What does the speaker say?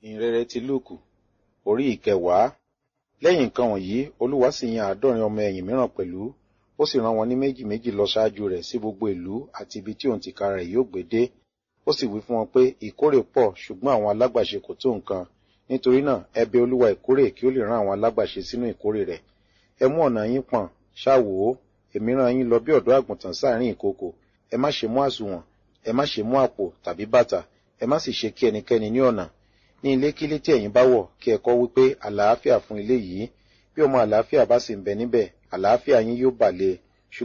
ìhìnrere ti lúùkù orí ìkẹwàá lẹ́yìn nǹkan wọ̀nyí olúwa sì yan àádọ́rin ọmọ ẹ̀yìn mìíràn pẹ̀lú ó sì rán wọn ní méjì méjì lọ ṣáájú rẹ̀ sí gbogbo ìlú àti ibi tí òun tìkára rẹ̀ yóò gbé dé ó sì wí fún wọn pé ìkórè pọ̀ ṣùgbọ́n àwọn alágbàṣe kò tó nǹkan nítorí náà ẹ bẹ̀ olúwa ìkórè kí ó lè rán àwọn alágbàṣe sínú ìkórè rẹ̀ ẹ mú ọ̀nà yín pọ̀n ṣáwò ó èmi rán yín lọ bí ọ̀dọ́ àgùntàn sáàrin ìkoko ẹ má ṣe mú àsùnwọ̀n ẹ má ṣe mú àpò tàbí bàtà ẹ má sì ṣe kí ẹnikẹ́ni ní ọ̀nà ní ilé kílé tí ẹ̀yin bá wọ̀ kí ẹ kọ́ wípé àlàáfíà fún ilé yìí bí ọmọ àlàáfíà bá sì ń bẹ níbẹ̀ àlàáfíà yín yóò bà lé